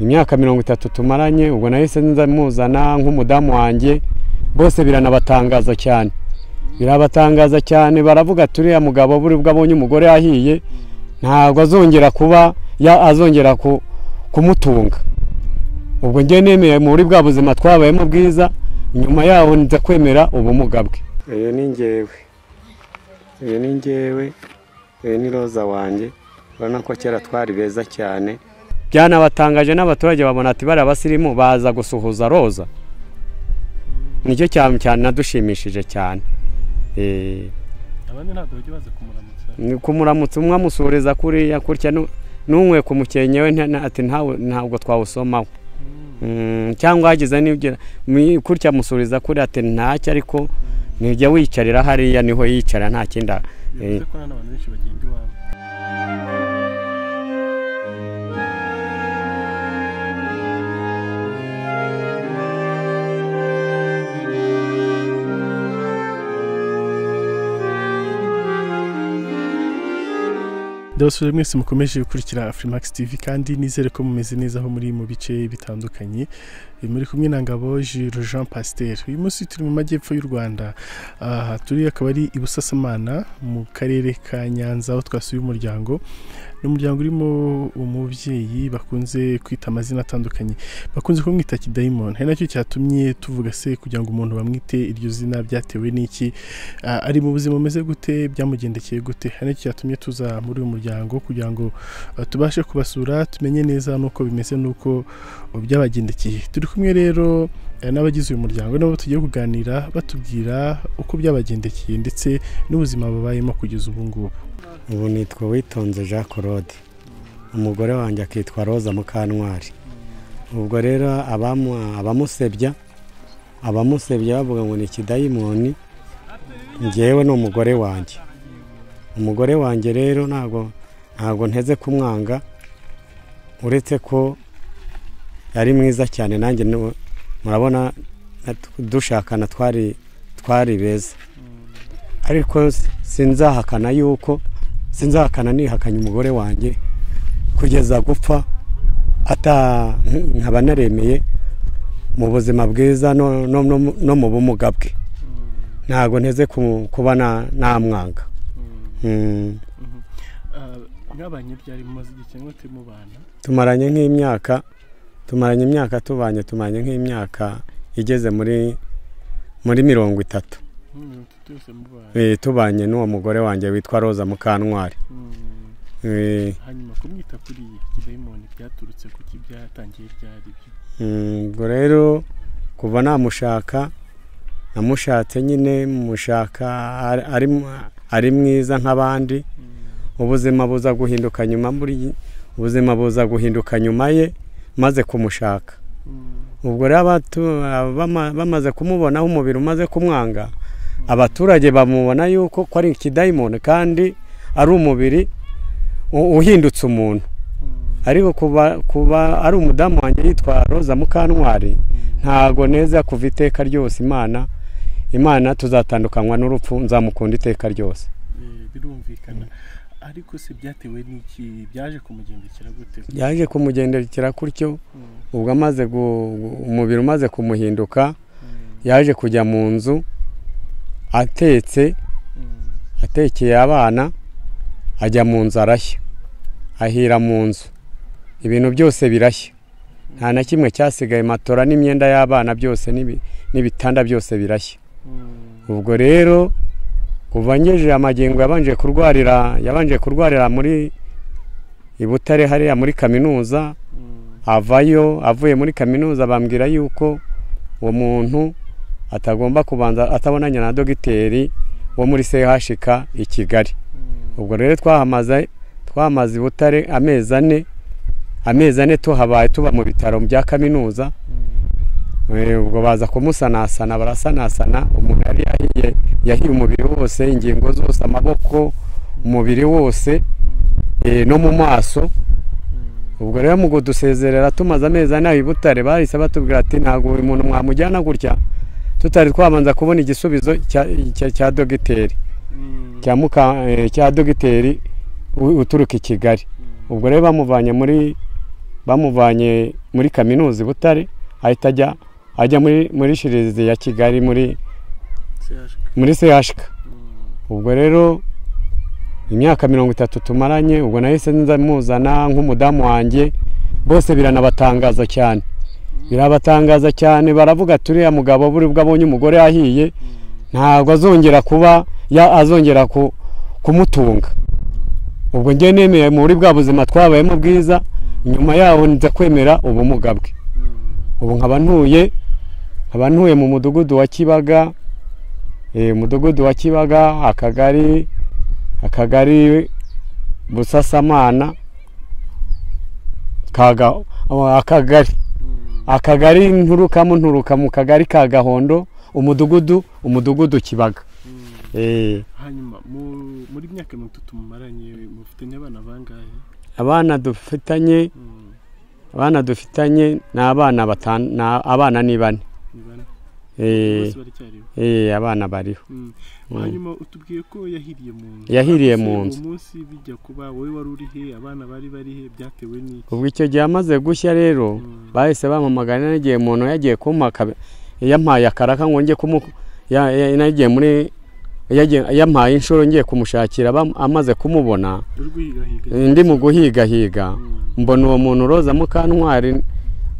imyaka mirongo itatu tumaranye ubwo nahise nza muzana nk'umudamu wanjye bose biranabatangaza cyane birabatangaza cyane baravuga turiya mugabo buri bwo abonye umugore yahiye ntabwo azongera kuba azongera kumutunga ubwo njye nemeye muri bwa buzima twabayemo bwiza nyuma yaho nza kwemera ubumuga bwe iyo ni ngewe iyo ni ngewe iyo ni roza wanjye urabona ko kera twari beza cyane byanabatangaje n'abaturage babona ati bariya abasirimu baza gusuhuza roza nicyo cyane cyane nadushimishije cyane abandi ntabwo bajya baza kumuramutsa kumuramutsa umwe amusuhuriza kuriya gutya n'umwe ku mukenke we ati ntabwo twawusomaho cyangwa hagize n'ibyo gutya amusuhuriza kuri ati ntacyo ariko ntijya wiyicarira hariya niho yicara nta kindi bivuze ko n'abantu benshi bagenda iwabo ndabasubije mwese mukomeje gukurikira afurimakisi tivi kandi nizere ko mumeze neza aho muri mu bice bitandukanye muri kumwe na ngabo jiro jean pasiteri uyu munsi turi mu majyepfo y'u rwanda aha turi akaba ari i busasamana mu karere ka nyanza aho twasuye umuryango ni umuryango urimo umubyeyi bakunze kwita amazina atandukanye bakunze kumwita kidayimoni hari nacyo cyatumye tuvuga se kugira ngo umuntu bamwite iryo zina byatewe n'iki ari mu buzima bumeze gute byamugendekeye gute hari nacyo cyatumye tuza muri uyu muryango kugira ngo tubashe kubasura tumenye neza n'uko bimeze n'uko byabagendekeye turi kumwe rero n'abagize uyu muryango nabo tugiye kuganira batubwira uko byabagendekeye ndetse n'ubuzima babayemo kugeza ubu ngubu ubu nitwa witonze jean claude umugore wanjye akitwa roza mukantwari ubwo rero abamusebya abamusebya bavuga ngo ni ikidayimoni ngewe ni umugore wanjye umugore wanjye rero ntabwo ntabwo nteze kumwanga uretse ko yari mwiza cyane nanjye murabona dushakana twari twari beza ariko sinzahakana yuko sinzahakana nihakanye umugore wanjye kugeza gupfa nkaba naremeye mu buzima bwiza no mu bumuga bwe ntabwo nteze kuba namwanga mwabanye byari mumaze igihe cyangwa turi mu bana tumaranye nk'imyaka tumaranye imyaka tubanye tumaranye nk'imyaka igeze muri muri mirongo itatu tubanye n'uwo mugore wanjye witwa roza mukantwari hanyuma kumwita kuri kidayimoni byaturutse kuki byatangiye byari byo ubwo rero kuva namushaka namushatse nyine mushaka ari mwiza nk'abandi ubuzima buza guhinduka nyuma muri ubuzima buza guhinduka nyuma ye maze kumushaka ubwo rero bamaze kumubonaho umubiri umaze kumwanga abaturage bamubona yuko ko ari ikidayimoni kandi ari umubiri uhindutse umuntu ariko kuba ari umudamu wanjye yitwa roza mukantwari ntago neza kuva iteka ryose imana imana tuzatandukanywa n'urupfu nzamukunda iteka ryose birumvikana ariko se byatewe n'iki byaje kumugendekera gute byaje kumugendekera gutyo ubwo amaze umubiri umaze kumuhinduka yaje kujya mu nzu atetse atekeye abana ajya mu nzu arashya ahira mu nzu ibintu byose birashya nta na kimwe cyasigaye matora n'imyenda y'abana byose n'ibitanda byose birashya ubwo rero uvangejeje amagingo yabanje kurwarira yabanje kurwarira muri ibutare hariya muri kaminuza avayo avuye muri kaminuza bambwira yuko uwo muntu atagomba kubanza atabonanye na dogiteri wo muri chk i kigali ubwo rero twahamaze twahamaze ibutare amezi ane amezi ane tuhabaye tuba mu bitaro bya kaminuza ubwo baza kumusanasana barasanasana umuntu yari yahiye yahiye umubiri wose ingingo zose amaboko umubiri wose no mu maso ubwo rero mu kudusezerera tumaze amezi ane i butare bahise batubwira ati ntabwo buri muntu mwamujyana gutya tutari twabanza kubona igisubizo cya dogiteri cya dogiteri uturuka i kigali ubwo rero bamuvanye muri bamuvanye muri kaminuza i butare ahita ajya ajya muri shirizi ya kigali muri muri sehashika ubwo rero imyaka mirongo itatu tumaranye ubwo nahise nza muzana nk'umudamu wanjye bose biranabatangaza cyane birabatangaza cyane baravuga turiya mugabo buri bwo abonye umugore yahiye ntabwo azongera kuba azongera kumutunga ubwo njye nemeye muri bwa buzima twabayemo bwiza nyuma yaho nza kwemera ubumuga bwe ubu nkaba ntuye nkaba ntuye mu mudugudu wa kibaga umudugudu wa kibaga akagari akagari busasamana akagari akagari nturukamo nturuka mu kagari ka gahondo umudugudu umudugudu kibaga hanyuma muri myaka mirongo itatu mumaranye mufitanye abana bangahe abana dufitanye abana dufitanye ni abana batanu abana ni bane ni bane bose baracyariho abana bariho hanyuma utubwiye ko yahiriye mu nzu Yahiriye mu Ariko nzu. uwo munsi bijya kuba wowe wari uri he abana bari bari he byatewe n'iki ubwo icyo gihe amaze gushya rero Mm. bahise bamamagana n'igihe umuntu yagiye kumpa yampaye akaraka ngo njye kumu ya- ya- nagiye muri yagiye- yampaye inshuro ngiye kumushakira bam- amaze kumubona uri guhigahiga ndi mu guhigahiga mbona uwo muntu roza mukantwari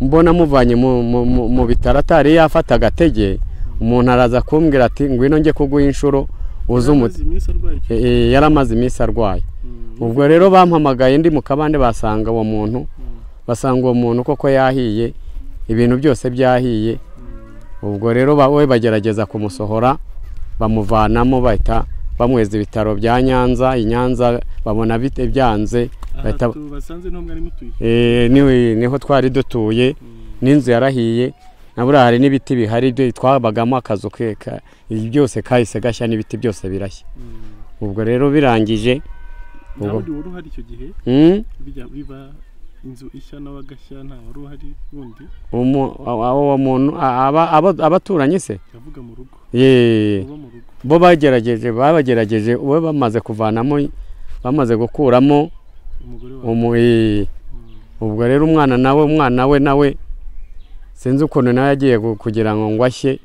mbona amuvanye mu- mu- mu- mu bitaro atari yafata agatege umuntu araza kumbwira ati ngwino njye kuguha inshuro uze umuti amaze iminsi arwaye icyo E, e, yari amaze iminsi arwaye Mm. ubwo rero bampamagaye ndi mu kabande basanga uwo muntu Mm. basanga uwo muntu koko yahiye ibintu byose byahiye ubwo rero ba- we bagerageza kumusohora bamuvanamo bahita bamweza ibitaro bya nyanza i nyanza babona bite byanze bahita aha tubasanze niho mwari mutuye Eh, niwe niho twari dutuye n'inzu yarahiye nabura hari n'ibiti bihari byo twabagamo akazu ke ka- ibi byose kahise gashya n'ibiti byose birashya ubwo rero birangije nta ubwo- wundi wari uhari icyo gihe mm, bijya biba inzu ishya n'abagashya nta wari uhari wundi umu- a- a- uwo muntu a- aba- aba- abaturanyi se yavuga mu rugo Ye, uba mu rugo bo bagerageje babagerageje uwe bamaze kuvanamo bamaze gukuramo umugore wawe umu eh, ubwo rero umwana nawe umwana we nawe sinzi ukuntu nawe yagiye gu- kugira ngo ngo ashye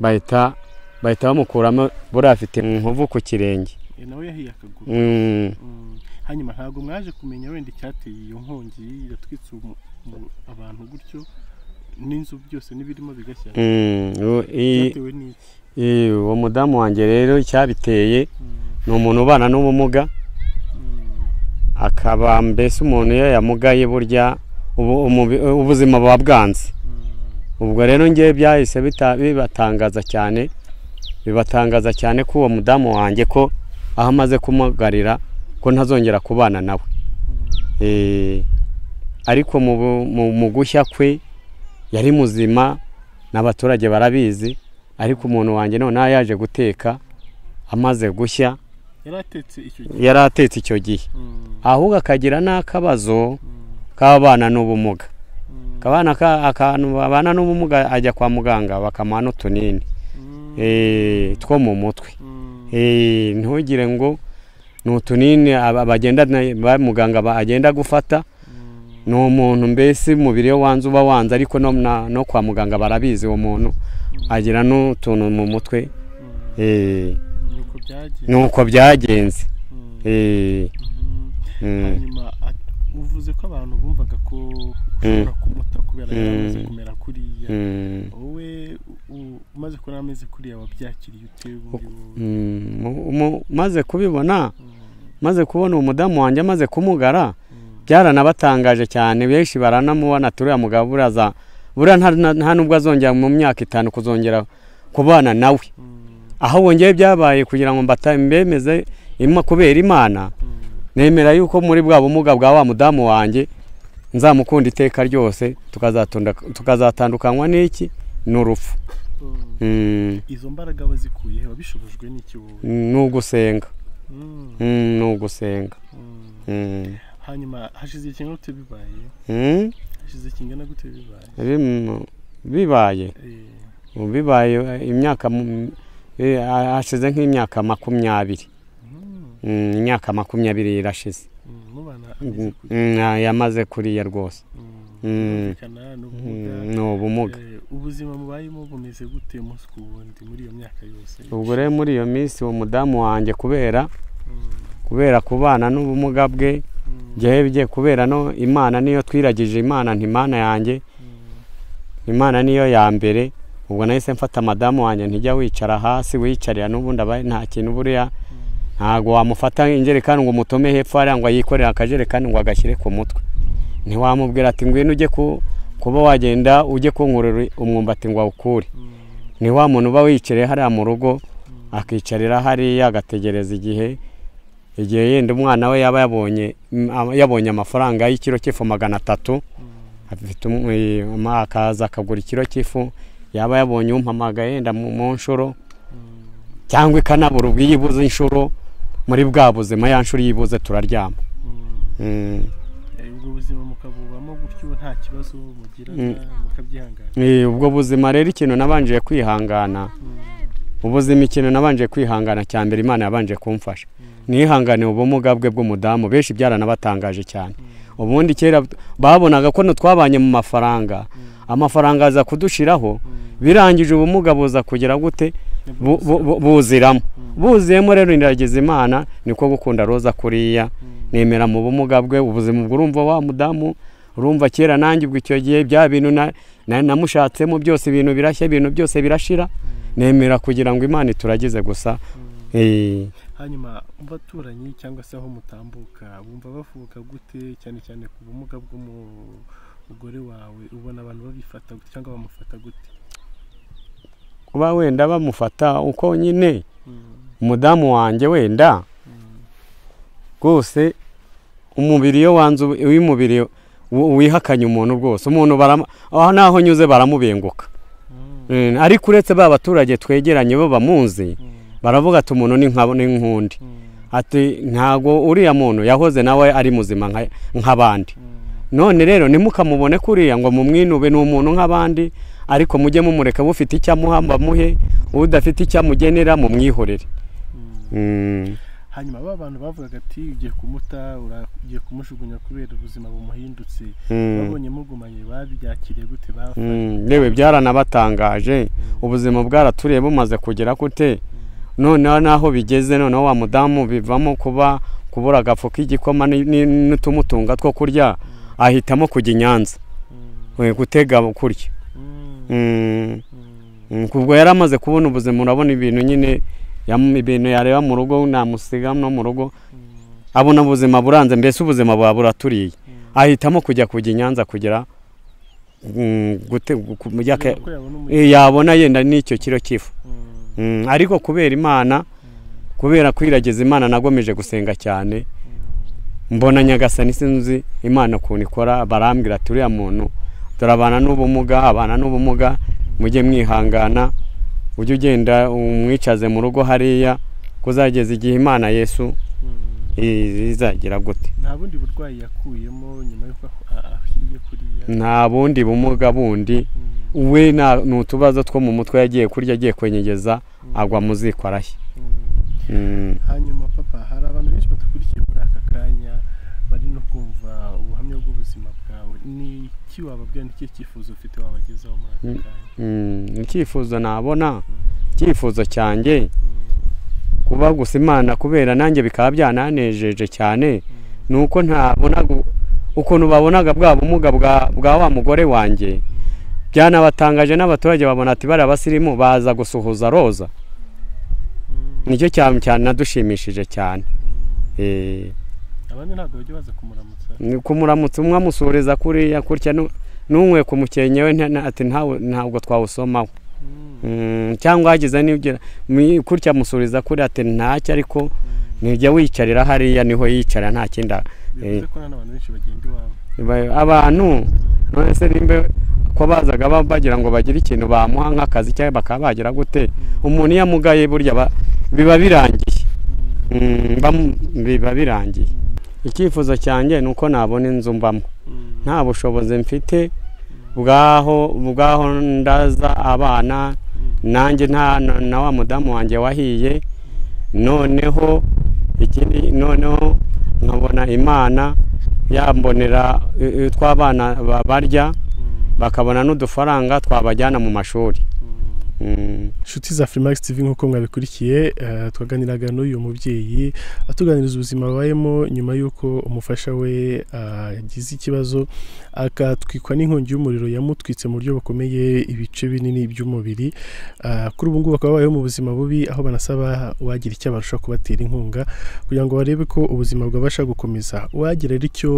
bahita bahita bamukuramo buriya afite inkovu ku kirenge Eh, nawe yahiye akaguru Mm, Mm. hanyuma ntabwo mwaje kumenya wenda icyateye iyo nkongi yatwitse umu- umu- abantu gutyo n'inzu byose n'ibirimo bigashya mm, u- i- byatewe n'iki i- uwo mudamu wanjye rero icyabiteye Mm, ni umuntu ubana n'ubumuga mm, akaba mbese umuntu iyo yamugaye burya ubu- umubi- ubuzima buba bwanze mm. ubwo rero ngewe byahise bita- bibatangaza cyane bibatangaza cyane ko uwo mudamu wanjye ko aho amaze kumugarira ko ntazongera kubana nawe Eh, ariko mu bu- mu- mu gushya kwe yari muzima n'abaturage barabizi ariko umuntu wanjye noneho yaje guteka amaze gushya yari atetse icyo gihe yari atetse icyo gihe Mm, ahubwo akagira n'akabazo mm, k'abana n'ubumuga mm, akabana ka- akantu babana n'ubumuga ajya kwa muganga bakamuha n'utunini mm, eh, two mu mutwe mm, Eh, ntugire ngo ni utunini aba- abagenda na- ba- muganga ba- agenda gufata mm. ni umuntu mbese umubiri we wanze uba wanze ariko no, na- no kwa muganga barabizi uwo muntu agira n'utuntu mu mutwe eh, nuko byagiye nuko byagenze Mm, eh, mm. mm, hanyuma at- uvuze ko abantu bumvaga ko ushobora kumuta kubera Mm. yaramaze kumera kuriya mm, wowe u- umaze kubona amezi kuriya wabyakiriye ute ubundi wowe mm, mu- mu- maze kubibona Mm, maze kubona uwo mudamu wanjye amaze kumugara mm, byaranabatangaje cyane benshi baranamubona turiya mugabo buraza buriya nta- nta- nta nubwo azongera mu myaka itanu kuzongera kubana nawe mm, aho wongeye byabaye kugira ngo mbata- mbemeze ima kubera imana mm. nemera yuko muri bwa bumuga bwa wa mudamu wanjye nzamukunda iteka ryose tukazatunda- tukazatandukanywa n'iki n'urupfu Mm. Mm, izo mbaraga bazikuye he wabishobojwe n'iki wowe ni ugusenga Mm, Mm, ni ugusenga mm. Mm, hanyuma hashize ikingana gute bibaye mm, hashize ikingana gute bibaye bim- bibaye Eh, ubu bibaye eh, imyaka mu- eh, hashize nk'imyaka makumyabiri mm, Mm, imyaka makumyabiri irashize mm, mubana ameze Mm, kuriya mm, yamaze kuriya rwose Mm. birumvikana ni ubumuga ni ubumuga Eh, ubuzima mubayemo bumeze gute umunsi ku wundi muri iyo myaka yose ubwo rero muri iyo minsi uwo mudamu wanjye kubera Mm, kubera kubana n'ubumuga bwe mm, njyewe bigiye kubera no imana niyo twiragije imana ntimana yanjye mm, imana niyo ya mbere ubwo nahise mfata madamu wanjye ntijya wicara hasi wiyicarira n'ubundi aba nta kintu buriya mm. ntabwo wamufata injerekani ngo umutome hepfo hariya ngo yikorere akajerekani ngo agashyire ku mutwe ntiwamubwira ati ngwino ujye ku kuba wagenda ujye kunkurura umwumbati ngo awukure ni wa muntu uba wiyicariye hariya mu rugo akicarira hariya agategereza igihe igihe yenda umwana we yaba yabonye yabonye amafaranga y'ikiro cy'ifu magana atatu afite um- eh, ama- akaza akagura ikiro cy'ifu yaba yabonye umpamaga yenda mu mu nshuro cyangwa ikanabura ubwo iyo ibuze inshuro muri bwa buzima ya nshuro iyo ibuze turaryama Mm. Eh, ubwo buzima mukabubamo gutyo nta kibazo mugira Mm. mukabyihangana Eh, ubwo buzima rero ikintu nabanje kwihangana ubuzima ikintu nabanje kwihangana cya mbere imana yabanje kumfasha nihanganiye ubumuga bwe bw'umudamu benshi byaranabatangaje cyane ubundi kera babonaga ko twabanye mu mafaranga amafaranga aza kudushiraho birangije ubumuga buza kugera gute Bu- bu- bu- buziramo buzuyemo rero indagiza imana niko gukunda roza kuriya nemera mu bumuga bwe ubuzima ubwo urumva wa mudamu urumva kera nanjye ubwo icyo gihe bya bintu na- na- namushatsemo byose ibintu birashya ibintu byose birashira nemera kugira ngo imana ituragize gusa Eh, hanyuma abaturanyi cyangwa se aho mutambuka bumva bavuga gute cyane cyane ku bumuga bw'umugore wawe ubona abantu babifata gute cyangwa bamufata gute kuba wenda bamufata uko nyine umudamu wanjye wenda rwose umubiri iyo wanze ubu- iyo umubiri wi- wihakanye umuntu rwose umuntu barama- aho naho nyuze baramubenguka Eh, ariko uretse ba baturage twegeranye bo bamuzi baravuga ati umuntu ni nka- ni nk'undi ati ntago uriya muntu yahoze nawe ari muzima nka- nk'abandi none rero ntimukamubone kuriya ngo mumwinube ni umuntu nk'abandi ariko mujye mumureka bufite icyo amuha muhe udafite icyo amugenera mumwihorere Mm. hanyuma ba bantu bavugaga ati ugiye kumuta ura- ugiye kumujugunya kubera ubuzima bumuhindutse Mm. babonye mugumanye babyakiriye gute bafashe Mm, yewe byaranabatangaje ubuzima bwaraturiye bumaze kugera kute noneho naho bigeze noneho wa mudamu bivamo kuba kubura agafu k'igikoma ni- ni- n'utumutunga two kurya ahitamo kujya i nyanza we, gutega kurya Mm, mm, ubwo yari amaze kubona ubuzima urabona ibintu nyine yam- ibintu yareba mu rugo namusiga no mu rugo abona ubuzima buranze mbese ubuzima buba buraturiye ahitamo kujya kujya i nyanza kugira mm, gute- gu- mu Kugira yaka- ngo yabone umugisha. Eh, yabona yenda n'icyo kiro cy'ifu Mm, Mm, ariko kubera imana kubera kwiragiza imana nagomeje gusenga cyane mbona nyagasani sinzi imana ukuntu ikora barambwira ati uriya muntu turabana n'ubumuga abana n'ubumuga mujye mwihangana ujye ugenda umwicaze mu rugo hariya kuzageza igihe imana yesu mm. i- izagira gute nta bundi burwayi yakuyemo nyuma y'uko ah- ahiye kuriya nta bundi bumuga bundi Mm, we nta- ni utubazo two mu mutwe yagiye kurya agiye kwenyegeza mm, agwa mu ziko arashya mm. Mm. hanyuma papa hari abantu benshi badakurikiye muri aka kanya bari no kumva ubuhamya bw'ubuzima bwawe ni iki wababwira ni ikihe cyifuzo ufite wabagezaho muri aka Mm. kanya Mm, icyifuzo nabona Mm, icyifuzo cyanjye mm, kuba gusa imana kubera nanjye bikaba byananejeje cyane mm, ni uko ntabonaga ukuntu babonaga bwa bumuga bwa, bwa wa mugore wanjye byanabatangaje n'abaturage babona ati bariya basirimu baza gusuhuza roza mm, nicyo cyane cyane nadushimishije cyane mm. Eh, abandi ntabwo bajya baza kumuramutsa ni kumuramutsa umwe amusureza kuriya kurya n'umwe ku mukenke we nta- nta- ati "Ntawe- ntabwo twawusomaho Mm, Mm, cyangwa hagize nibyo kurya amusuriza kuri ati ntacyo ariko mm. ntijya wiyicarira hariya niho yicara nta kindi a- bivuze ko n'abantu benshi bagenda iwabo ba- abantu none se nimba ko bazaga ba- bagira ngo bagire ikintu bamuha nk'akazi cyangwa bakaba bagira gute umuntu iyo amugaye burya ba- biba birangiye Mm, bamu- biba birangiye icyifuzo cyanjye ni uko nabona inzu mbamo nta bushobozi mfite bwaho bwaho ndaza abana nanjye nta na na wa mudamu wanjye wahiye noneho ikindi noneho nkabona imana yambonera eh, eh, tw'abana ba- barya bakabona n'udufaranga twabajyana mu mashuri Mm. inshuti za Freemax TV nk'uko mwabikurikiye eh, twaganiraga n'uyu mubyeyi atuganiriza ubuzima abayemo nyuma y'uko umufasha we ah, yagize ikibazo akatwikwa n'inkongi y'umuriro yamutwitse mu buryo bukomeye ibice binini by'umubiri Ah, kuri ubu ngubu bakaba babayeho mu buzima bubi aho banasaba uwagira icyo abarusha kubatera inkunga kugira ngo barebe ko ubuzima bwabasha gukomeza uwagira rero icyo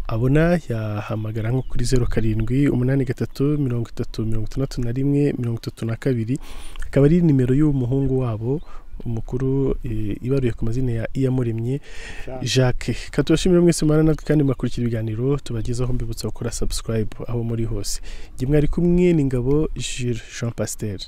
abona yahamagara nko kuri zeru karindwi umunani gatatu mirongo itatu mirongo itandatu na rimwe mirongo itatu na kabiri akaba ari nimero y'umuhungu wabo umukuru eh, ibaruye ku mazina ya iyamuremye jacques katubashimire mwese mwana natwe kandi mwakurikira ibiganiro tubagezaho mbibutsa gukora subscribe aho muri hose igihe mwari kumwe n'ingabo jules jean pasiteri